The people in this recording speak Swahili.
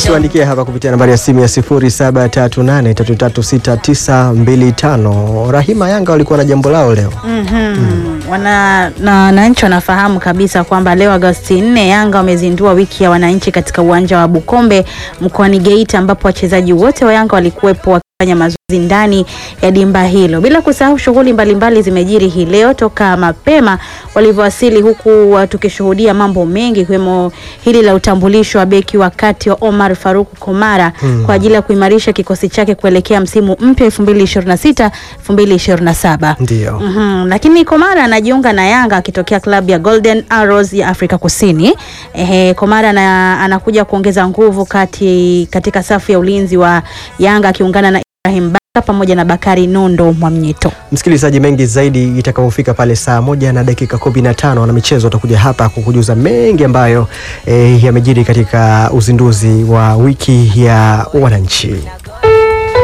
tuandikie hapa kupitia nambari ya simu ya 0738336925. Rahima, Yanga walikuwa na jambo lao leo. Mhm. Wana na wananchi wanafahamu kabisa kwamba leo Agosti 4 Yanga wamezindua wiki ya wananchi katika uwanja wa Bukombe mkoani Geita, ambapo wachezaji wote wa Yanga walikuwepo wakifanya mazoezi ndani ya dimba hilo. Bila kusahau shughuli mbalimbali zimejiri hii leo toka mapema walivyowasili, huku uh, tukishuhudia mambo mengi ikiwemo hili la utambulisho wa beki wa kati wa Omar Faruk Komara kwa ajili ya kuimarisha kikosi chake kuelekea msimu mpya 2026 2027. Ndio. Mhm, lakini Komara anajiunga na Yanga akitokea klabu ya Golden Arrows ya Afrika Kusini. Ehe, Komara na, anakuja kuongeza nguvu kati katika safu ya ulinzi wa Yanga akiungana na Ibrahim Baka pamoja na Bakari Nondo Mwamnyeto. Msikilizaji, mengi zaidi itakapofika pale saa moja na dakika kumi na tano na michezo watakuja hapa kukujuza mengi ambayo eh, yamejiri katika uzinduzi wa wiki ya wananchi.